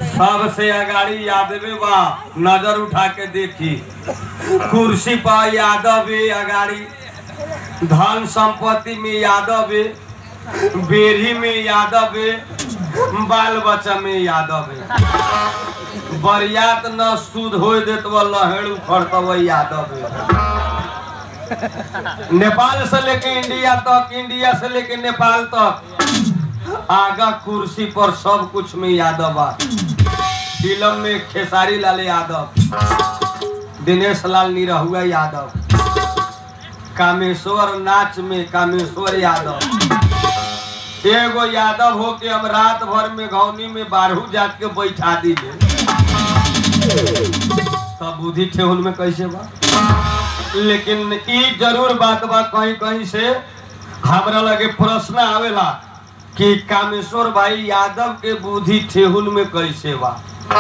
सबसे अगाड़ी यादवे बा नजर उठा के देखी कुर्सी पर यादव है अगाड़ी धन संपत्ति में यादव है बेरी में यादव है बाल बच्चा में यादव है बरियात न सुध हो देत वो लहेड़ उखड़त वो यादव है नेपाल से लेके इंडिया तक इंडिया से लेके नेपाल तक आगा कुर्सी पर सब कुछ में यादव बा फिल्म में खेसारी लाल यादव दिनेश लाल निरहुआ यादव कामेश्वर नाच में कामेश्वर यादव एगो यादव हो के हम रात भर में घौनी में बारहू जात के बैठा दिले तब बुद्धि ठेहुन में कैसे बा लेकिन ई जरूर बात बा कहीं कहीं से हमरा लगे प्रश्न आवेला कि कामेश्वर भाई यादव के बुद्धि ठेहुन में कैसे बा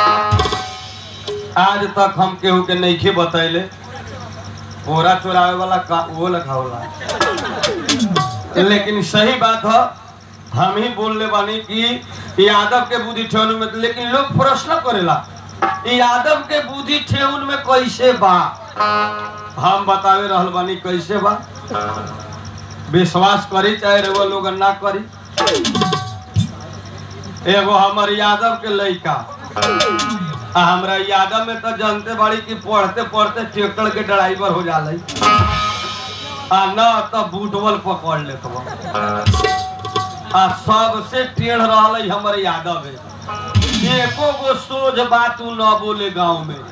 आज तक हम केहू के नइखे बतैले बोरा चोरावे वाला का वो लखा होला लेकिन सही बात है हम ही बोलले बानी कि यादव के बुद्धि ठेहुन में लेकिन लोग प्रश्न करेला ई यादव के बुद्धि ठेहुन में कैसे बा हम बतावे रहल बानी कैसे बा विश्वास करी चाहे रउआ लोग ना करी एगो हमर यादव के लइका आ हमरा यादव में तो जानते बाड़ी कि पढ़ते पढ़ते ट्रैक्टर के ड्राइवर हो जाले आ न तो बूटवल पकड़ लेत बा आ सबसे टेढ़ रहल हमर यादव है एको गो सोझ बात उ न बोले गांव में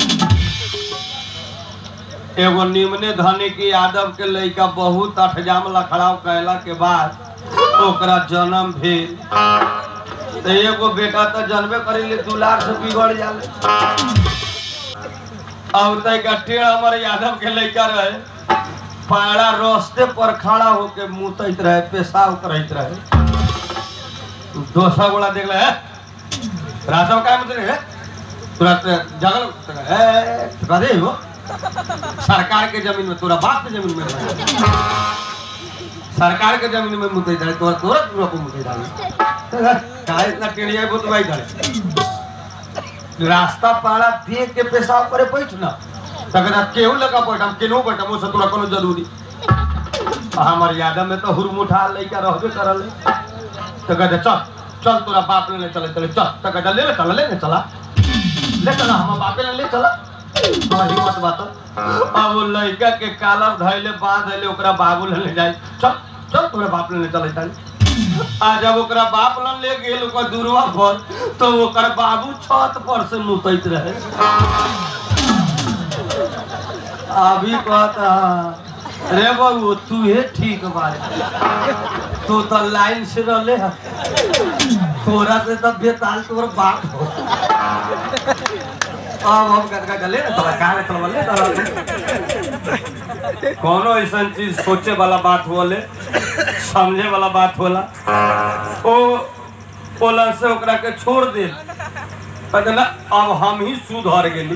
एगो निम्ने धनी के यादव के लइका बहुत अठजाम लखड़ाव कैला के बाद ओकरा जन्म भेल तो एगो बेटा तो जन्मे करी ले दुलार से बिगड़ जाले और तैका टेढ़ हमर यादव के लइका रहे पाड़ा रास्ते पर खड़ा होके मुतैत रहे पेशाब करैत रहे दोसर गोला देख ले राजा का मुझे है तुरंत जगल है कदे हो सरकार के जमीन में तोरा बाप के जमीन में रहे। सरकार के जमीन में मुते डाले तोरा तोरा तोरा को मुते डाले काहे इतना टेढ़िया बहुत भाई डाले रास्ता पाड़ा देख के पेशाब करे बैठ ना तकरा केहू लगा बैठ हम केनहू बैठ हम तोरा कोनो जरूरी आ हमर यादव में तो हुरमुठा लइका रहबे करल तो कहते चल चल तोरा बाप ले चले चले चल तो कहते ले ले चला ले ले चला ले चला हम बापे ले ले चला हाँ, हिम्मत बात अब वो लड़का के कालर धैले बांध धैले ओकरा बाबू ले ले जाए चल चल तोरे बाप ले ले चले चल आ जब ओकरा बाप लन ले गेल ओकर दूरवा पर तो ओकर बाबू छत पर से मुतैत रहे अभी कहता रे बाबू तू हे ठीक बारे तू तो लाइन से रहले है तोरा से तो बेताल तोर बाप हो अब हम कटका गले ना तोरा काहे तोरा ले तोरा कोनो ऐसा चीज सोचे वाला बात होले समझे वाला बात होला ओ ओला से ओकरा के छोड़ दे कहते ना अब हम ही सुधर गेली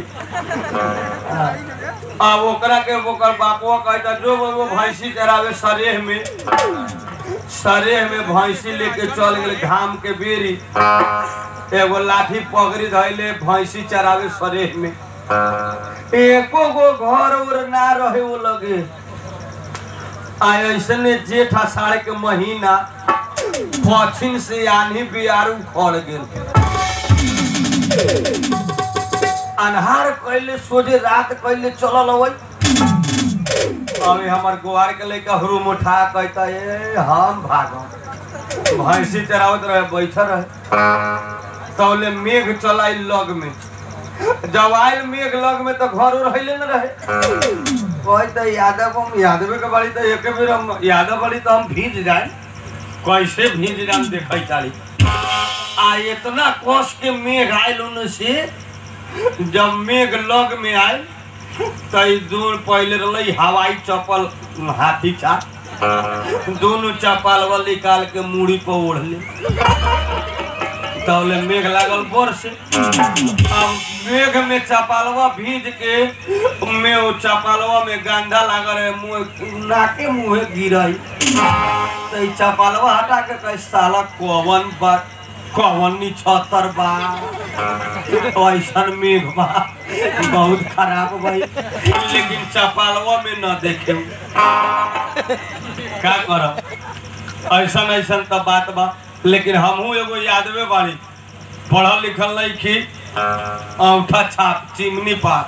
अब ओकरा के ओकर बापवा कहता जो वो वो भैंसी चरावे सरेह में सरेह में भैंसी लेके चल गेले घाम के बेरी एगो लाठी पगड़ी धैले भैंसी चरावे सरेह में एको गो घर उर ना रहे वो लगे आ ऐसने जेठ आषाढ़ के महीना पश्चिम से आनी बियारू खड़ गेल अन्हार कैले सोझे रात कैले चलल अबै अभी हमर गुआर के लेके हुरुम उठा कहता ए हम भागम भैंसी चरावत रहे बैठल रहे तौले मेघ चलाई लग में जब आयल मेघ लग में तो घर रहिले न रहे कहता यादव हम यादव के बाड़ी तो एक बेर हम यादव बाड़ी तो हम भीज जाए कैसे भीज जाए देखे चाली आ इतना कस के मेघ आयल उन से जब मेघ लग में आयल तो ई दूर पहले रही हवाई चप्पल हाथी चा दोनों चप्पल निकाल के मूड़ी पर ओढ़ले तौले मेघ लागल बरस अब मेघ में चपालवा भीज के में वो चपालवा में गंधा लागल है मुंह नाके मुंहे गिरई तो ई चपालवा हटा के कहे साला कौवन बात कवनी छतर बा ऐसन मेघ बा बहुत खराब भाई लेकिन चपालवा में न देखे का करब ऐसन ऐसन तो बात बा लेकिन हमहू एगो यादवे बाड़ी पढ़ल लिखल नहीं खी औठा छाप चिमनी पास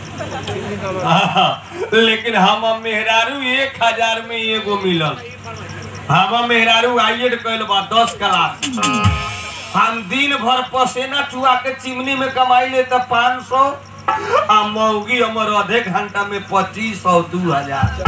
हाँ, लेकिन हम मेहरारू एक हजार में एगो मिलल हम मेहरारू आइए कैल बा दस क्लास हम दिन भर पसेना चुआ के चिमनी में कमाई ले तो पाँच सौ आ मौगी हमर आधे घंटा में पच्चीस सौ दू हजार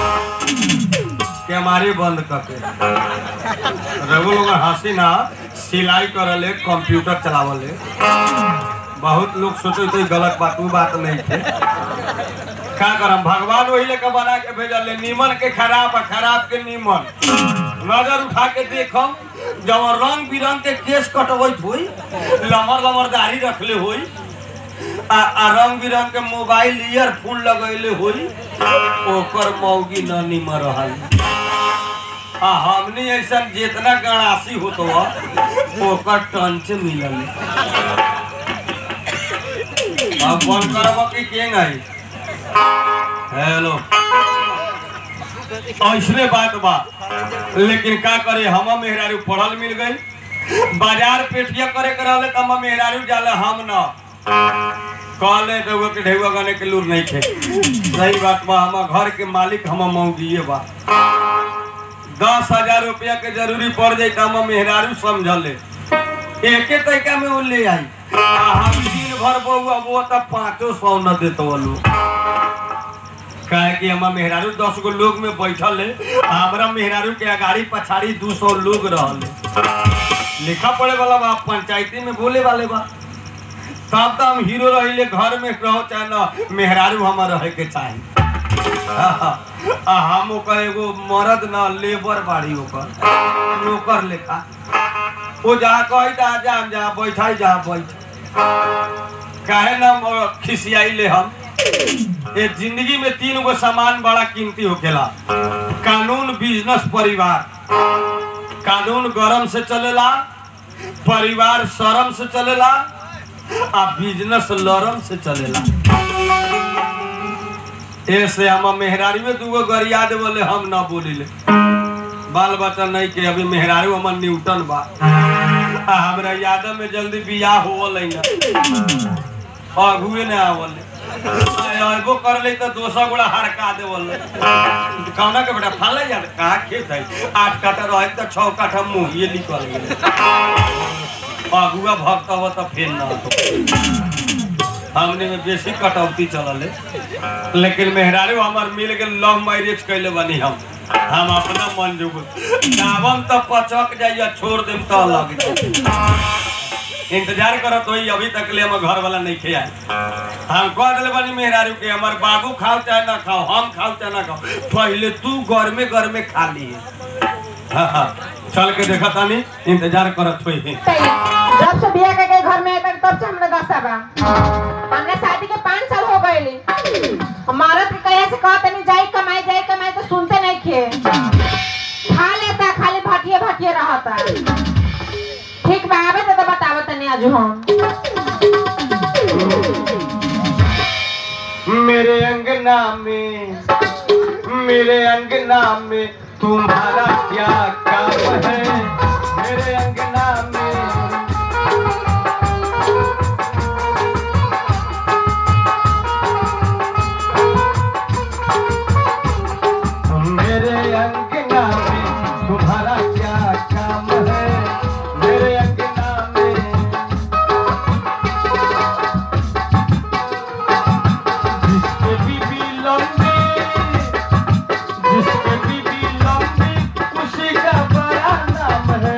कैमारी बंद करके रघु लोग हंसी ना सिलाई करले कंप्यूटर चलावले बहुत लोग सोचे तो गलत बात वो बात नहीं थे का करम भगवान वही लेके बना के भेजल नीमन के खराब आ खराब के नीमन नजर उठा के देखम जब रंग बिरंग के केस कटवैत हुई लमर लमर दाढ़ी रखले हुई आ, आ रंग बिरंग के मोबाइल ईयरफोन लगैले हुई ओकर मौगी न निमर रहल आ हमनी ऐसा जितना गणासी होत हुआ ओकर टंच मिलल अब बंद करब कि केंग आई हेलो ऐसने बात बा लेकिन का करे हम मेहरारू पढ़ल मिल गई बाजार पेटिया करे के रहले त हम मेहरारू जाले हम न कहले रउआ के ढेउआ गाने के लूर नहीं थे सही बात बा हम घर के मालिक हम मौगिए बा दस हजार रुपया के जरूरी पड़ जाए तो हम मेहरारू समझले एके तरीका में वो ले आई आ हम दिन भर बउआ वो तब पाँचो सौ न देतो वालू काहे कि हमार मेहरारू दस गो लोग में बैठल है आ हमरा मेहरारू के अगाड़ी पछाड़ी दू सौ लोग रहले लिखा पड़े वाला बा पंचायती में बोले वाले बा तब तो हम हीरो रहिले घर में रहो चाहे न मेहरारू हमार रहे के चाही आ हम ओकर एगो मर्द न लेबर बाड़ी ओकर नौकर लेखा वो जहाँ कही जा जा जा बैठाई जा बैठ काहे ना म- खिसियाई ले हम ये जिंदगी में तीन गो सामान बड़ा कीमती होखेला कानून बिजनेस परिवार कानून गरम से चलेला परिवार शरम से चलेला आ बिजनेस लरम से चलेला ऐसे हम मेहरारी में दूगो गरिया देवले हम ना बोलिले बाल बच्चा नहीं के अभी मेहरारू हमर न्यूटन बा आ हमरा यादव में जल्दी बियाह होवल ना अगुए ने आवल अबो कर ले तो दोसर गोड़ा हरका देवल कौना के बेटा फाले जा कहा खेत है आठ काठा रहे तो छह काठा मुँह ये निकल गए अगुआ भक्त हो तो फेर ना हो। हमने में बेसी कटौती चलल है लेकिन मेहरारू हमार मिल के लव मैरिज कैले बनी हम हम अपना मन जोग दावम तो पचक जाइए छोड़ देम तो लग जाए इंतजार करत होई अभी तक ले हम घर वाला नहीं खे आए हम कह दिले बनी मेहरारू के हमार बाबू खाओ चाहे ना खाओ हम खाओ चाहे ना खाओ पहले तू घर में घर में खा लिए हाँ हाँ चल के देखा तानी इंतजार करत होई जब से बिया के घर में आए तब से हमरा दशा बा हमने शादी के पाँच साल हो गए हमारा के कहे से कहते नहीं जाई कमाई जाई कमाई तो सुनते नहीं खे खा लेता खाली भटिए भटिए रहता ठीक बा आवे तो बतावो तनी आज हम मेरे अंगना में मेरे अंगना में तुम्हारा क्या काम है मेरे अंगना में मेरे अंगना में तुम्हारा क्या काम है मेरे अंगना में जिसके बीबी लंबी जिसके बीबी लंबी उसी का बड़ा नाम है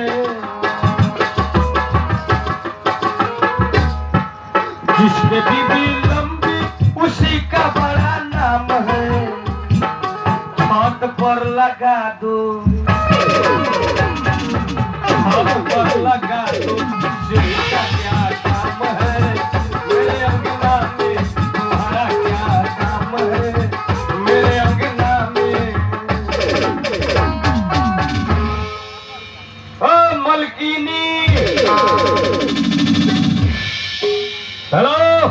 जिसके बीबी लंबी उसी का बड़ा नाम है छत पर लगा दो छत पर लगा दो सीढ़ी का क्या काम है मेरे अंगना में तुम्हारा क्या काम है मेरे अंगना में ओ मलकिनी हेलो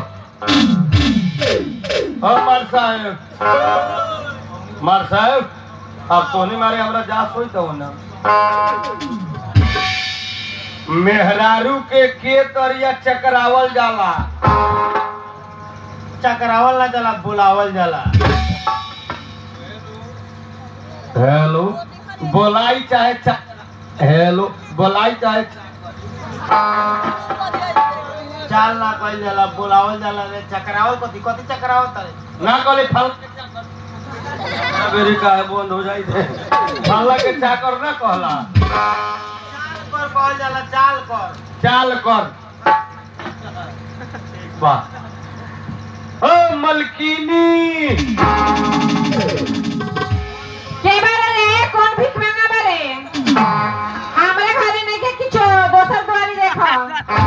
हाँ मार साहेब मार साहेब अब तो नहीं मारे हमरा जा सोई तो ना मेहरारू के के तरिया चकरावल जाला चकरावल ना जाला बुलावल जाला हेलो बोलाई चाहे चा... हेलो बोलाई चाहे चाल ना कइल जाला बुलावल जाला रे चकरावल कथी कथी चकरावल तारे ना कहले फल मेरी काहे बंद हो जाई थे फल्ला के चाकर ना कहला चाल कर कहल जाला चाल कर चाल कर वाह ओ मलकीनी के बारे रे कौन भीख मांगा बारे हमरा घरे नहीं के किछो दोसर दुआरी देखो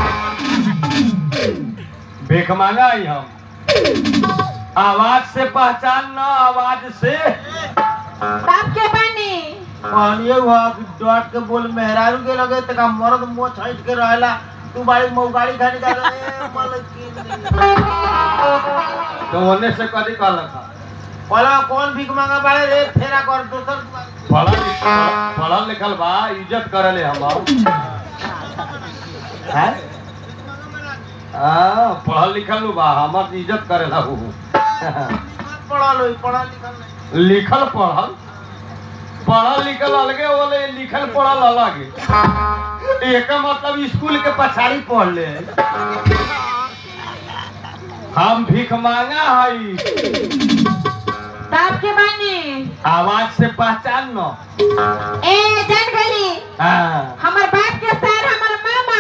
भीख मांगा आई हम आवाज से पहचान न आवाज से तब के बानी कहलिए हुआ कि डॉट के बोल मेहरारू के लगे तका मर्द मुंह छइट के रहेला तू बाड़ी मऊ गाड़ी खानी का ए मलकिन तो होने से कदी कहला था कहला कौन भीख मांगा बाड़े रे फेरा कर दोसर दुआरी। पढ़ल लिखल पढ़ल लिखल बा इज्जत करले हम हैं हाँ पढ़ल लिखल नु बा हमर इज्जत करेला हु पढ़ल होई पढ़ल लिखल नहीं लिखल पढ़ल पढ़ल लिखल अलगे बोले लिखल पढ़ल अलग एक मतलब स्कूल के पछाड़ी पढ़ ले हम भीख मांगा हई तब के बानी आवाज से पहचान न ए जान गली हाँ हमर बाप के सर हमर मामा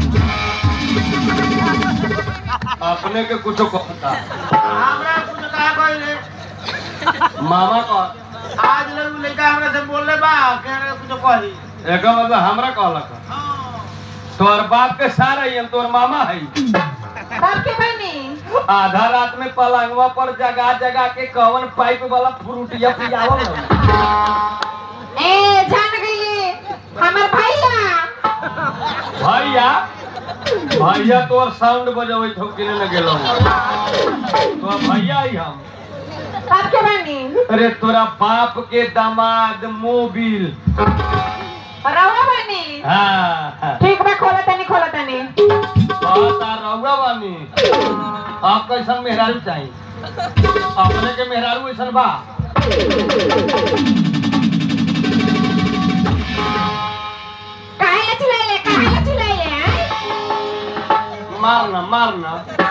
अपने के कुछ कहता हमरा कुछ कहा कोई रे मामा का आज लोग लड़का हमरा से बोलले बा के रे कुछ कही एक मतलब हमरा कहलक तोर बाप के सारा ही हम तोर मामा है तब के बानी आधा रात में पलंगवा पर जगा जगा के कवन पाइप वाला फ्रूटिया पियावल है। ए जान गली हमर भैया भैया भैया तोर साउंड बजबै थो किने न गेलो तो भैया ही हम तब के बानी अरे तोरा बाप के दामाद मोबिल रवा बानी हाँ ठीक बा खोला तनी खोला तनी बता रहुआ बानी आप कैसन मेहरारू चाहिए अपने के मेहरारू ऐसन बा काहे ला चिल्लाइले काहे ला चिल्लाइले हैं? मारना मारना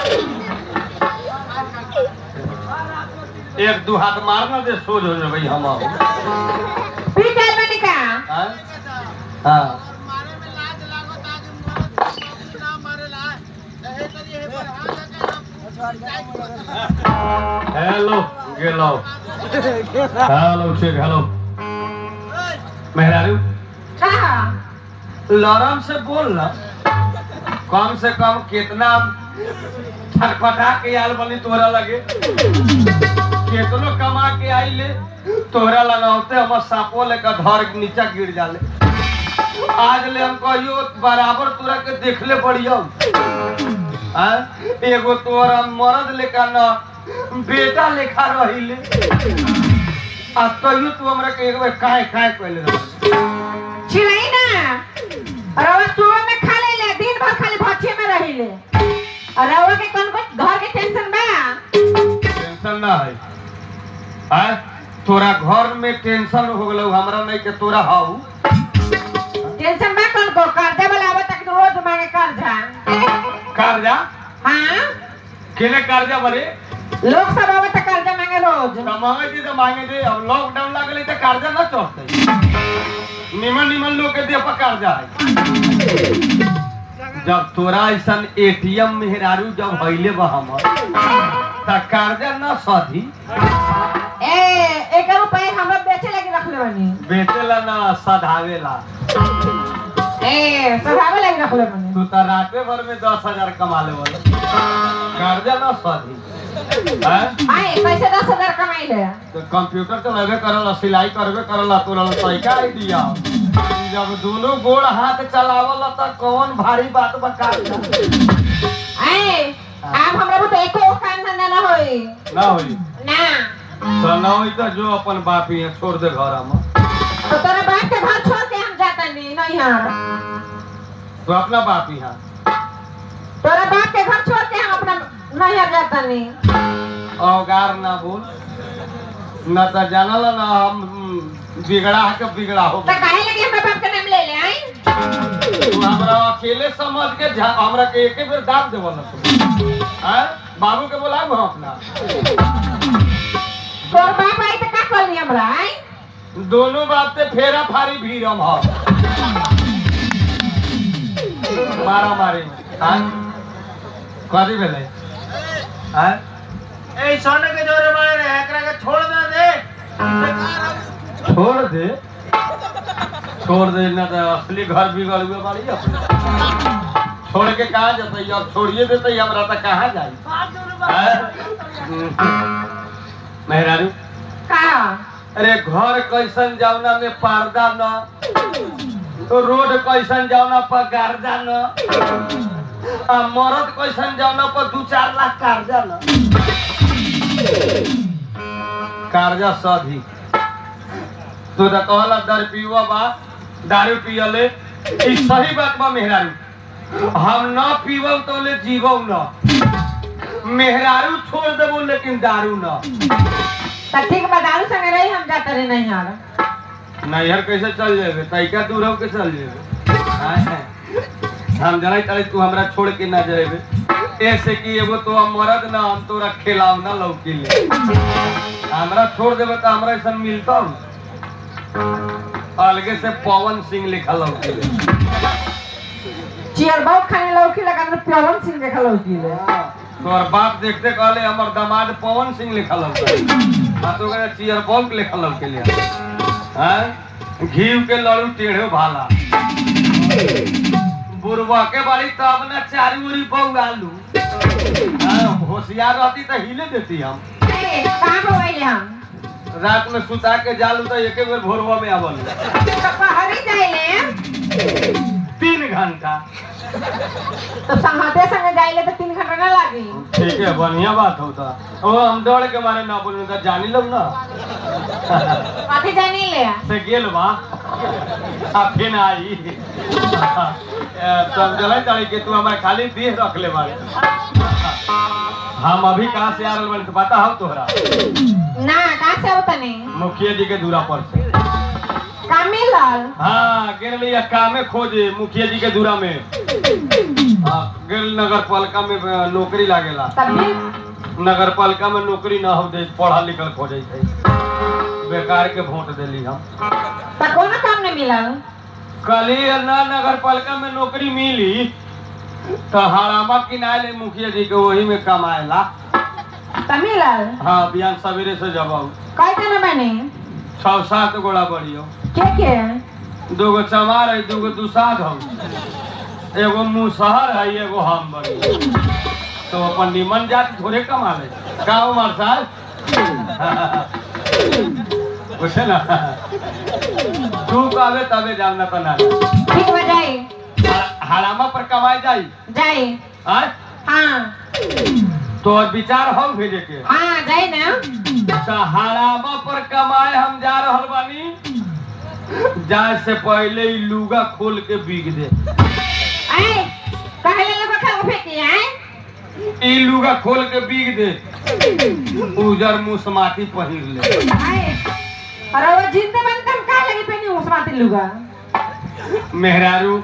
एक दू हाथ मारना दे सोच हो जाए भाई हम पी गइल बानी का हाँ हाँ मारे में लाज लागत आगे मरद ना मारेला एहे तरी एहे पर हाथ आके हेलो गेलो हेलो चेक हेलो मेहरारू कहा लरम से बोल ना कम से कम कितना छटपटा के आल बनी तोरा लगे कितनो कमा के आई ले तोरा लगाते हम सापो लेकर धर के नीचा गिर जाले आज ले हम कहियो बराबर तोरा के देखले बढ़िया हाँ? एगो तोरा मर्द लेखा न बेटा लेखा रहिले आ तैयो तू हमरा के एक बेर काहे काहे कहले रह चिल्लाई ना रवा सुबह में खा ले दिन भर खाली भछे में रहिले और रवा के कौन कौन घर के टेंशन बा टेंशन ना है आय तोरा घर में टेंशन हो गलो हमरा नहीं के तोरा हाउ टेंशन बा कौन को कर्जा वाला आवत तक रोज मांगे कर्जा कर्जा हाँ केने कर्जा बरे लोग सब आवत तक कर्जा मांगे रोज कमावे दी तो मांगे दे अब लॉकडाउन लागले तो कर्जा ना चढ़ते निमन निमन लोग के दे पर कर्जा है जब तोरा ऐसन एटीएम मेहरारू जब हइले बा हमर त कर्जा न सधी ए एक रुपए हमरा बेचे लगी रखले बानी बेचेला ना सधावेला ए सधावे लगी रखले बानी तू तो राते भर में दस हजार कमा ले वाला कर्जा ना सधी हैं? आए कैसे दस हजार कमाई ले तो कंप्यूटर चलेबे करला सिलाई करबे करला तोरा सही आइडिया जब दोनों गोड़ हाथ चलावला त कौन भारी बात बका आए ना होई ना तो ना होई तो जो अपन बाप ही है छोड़ दे घर में तो तोरा बाप के घर छोड़ के हम जाता नहीं नहीं हम तो अपना बाप ही है तोरा बाप के घर छोड़ के हम अपना नहीं जाता नहीं अवगार ना बोल न तो जानल ना हम हम्म, बिगड़ा के बिगड़ा हो तो काहे लगे हमरा बाप के नाम ले ले आई तू हमरा अकेले समझ के झा- हमरा के एके बेर दाब देवल तू हैं बाबू के बोलाऊ हम अपना तोर बाप आई तो का कहली हमरा आई दोनों बाप से फेरा फारी भीरम हो मारा मारी हाँ कथी भेलै हाँ ए सोने के जोरे मारे रे एकरा के छोड़ ना दे बेकार हम छोड़ दे छोड़ दे ना तो असली घर बिगड़ हुए बाड़ी अपने छोड़ के कहाँ जतै अब छोड़िए देते हमरा तो कहाँ जाई मेहरारू का अरे घर कैसन जावना में पर्दा न तो रोड कैसन जावना पर गर्दा न आ मरद कैसन जावना पर दू चार लाख कर्जा न कर्जा सधी तू तो कहला दर पीवा बा दारू पियले ई सही बात बा मेहरारू हम न पीवो तो ले जीवो न मेहरारू छोड़ देबो लेकिन दारू न तो ठीक बा दारू संगे रही हम जाता रहे नहीं यार नैहर कैसे चल जेबे तैका दूर हो के चल जेबे हैं? हम जनाई तारे तू हमरा छोड़ के ना जेबे ऐसे कि एगो तो हम मरद ना हम तोरा खिलाव ना लौकी ले हमरा छोड़ देबे तो हमरा ऐसा मिलता अलगे से पवन सिंह लिखल लौकी ले चियर बहुत खाने लौकी लगा तो प्यावन सिंह देखा लौकी ले तोर बाप देखते कहले हमर दामाद पवन सिंह लिखल लौकी हाँ तो कहले चियर बॉम्ब लिखल लौकी ले हैं घीव के लड़ू टेढ़े भाला बुरबा के बाड़ी तब न चारी उरी बहु आलू हाँ, होशियार रहती तो हिले देती हम ए, कहाँ पर गइले हम रात में सुता के जालू तो एक बेर भोरवा में आवल तो पहरी जाइले तीन घंटा तो संगते संगे जाइले तो तीन घंटा ना लागी ठीक है बढ़िया बात होता ओ हम डर के मारे ना बोलू तो जानी लो ना कथी जानी ले से गेल बा आ फिर आई तब जलाई तारी के तू हमारे खाली देह रख ले बारे हम अभी कहाँ से आ रहे बानी तो पता हो तोहरा ना कहाँ से होता नहीं मुखिया जी के दूरा पर से का मिलल हाँ गेल लिया कामे खोजे मुखिया जी के दूरा में हाँ, गेल नगर पालिका में अ, नौकरी लागेला तब भी नगर पालिका में नौकरी ना हो दे पढ़ल लिखल खोजे थे बेकार के वोट देली हम तो कोनो काम नहीं मिलल कल ही ना नगर पालिका में नौकरी मिली तो हरामा किनारे मुखिया जी के वही में कमाएला तो मिलल हाँ बिहान सवेरे से जब आऊ कई जना बने छह सात गोड़ा बढ़ियो के के दूगो चमार है दूगो दुसाध हम एगो मुसहर है एगो हम बड़ी तो अपन निमन जाति थोड़े कमा ले का उमर साहब पूछे ना तू कहबे तबे जाना तो ना ठीक हो जाए हरामा पर कमाई जाई जाए आय हाँ तो विचार हो भेजे के हाँ जाए ना तो हरामा पर कमाए हम जा रहल बानी जाए से पहले ही लुगा खोल के बिक दे आए कहले लोग खा फेंकी आए ई लुगा खोल के बिक दे उजर मुसमाती पहिर ले आए अरे वो जिंदे बन तुम कहा लगी पहनी उस माते लुगा मेहरारू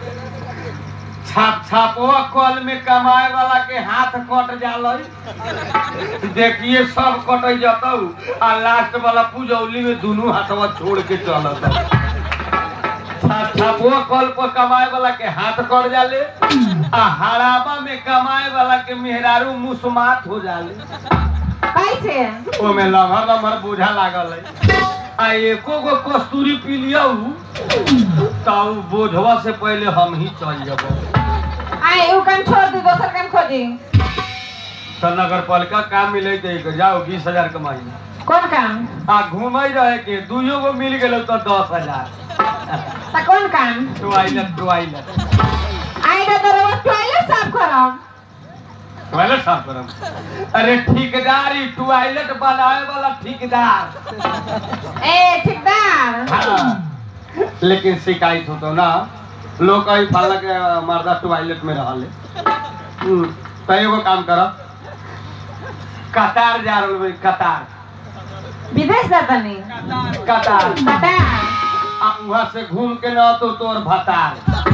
छाप छापवा कल में कमाए वाला के हाथ कट जाला देखिए सब कट जतौ आ लास्ट वाला पुजौली में दोनों हाथवा छोड़ के चलत छाप छापवा कल पर कमाए वाला के हाथ कट जाले आ हराबा में कमाए वाला के मेहरारू मुसमात हो जाले कैसे ओमे लम्हर लम्हर बोझा लागल है आ एको गो कस्तूरी पी लिया तब बोझवा से पहले हम ही चल जब आए उ काम छोड़ दी दोसर काम खोजी तो नगर पालिका काम मिले तो जाओ बीस हजार कमाई कौन काम आ घूमे रहे के दुइयो गो मिल गेल तो दस हजार तो कौन काम टॉयलेट टॉयलेट आए तो तो रोज टॉयलेट साफ करब टॉयलेट साफ करम अरे ठेकेदारी टॉयलेट बनाए वाला ठेकेदार ए ठेकेदार हाँ। लेकिन शिकायत हो तो ना लोग कहीं फल के मर्दा टॉयलेट में रहले हम्म, तो एगो काम कर कतार जा रहल भाई कतार विदेश जाता नहीं कतार पता आ वहां से घूम के न तो तोर भतार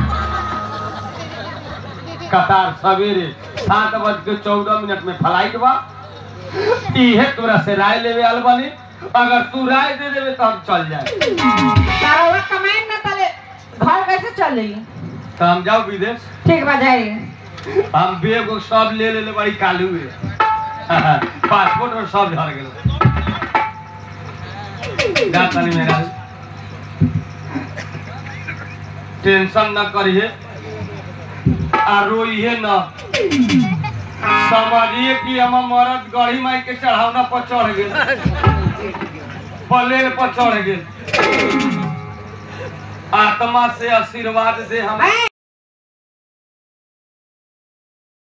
कतार सवेरे सात बज के चौदह मिनट में फ्लाइट बा इहे तोरा से राय लेवे आल बानी अगर तू राय दे देवे तो हम चल जाए तारा कमाई ना तले घर कैसे चली तो हम जाओ विदेश ठीक बा जाई हम बेग उग सब ले ले बड़ी कालू है पासपोर्ट और सब झड़ गेल जा तनी मेरा टेंशन न करिए आ रोइए न समझिए कि हम मरद गढ़ी माई के चढ़ावना पर चढ़ गेल पलेल पर चढ़ गेल आत्मा से आशीर्वाद दे हम ए,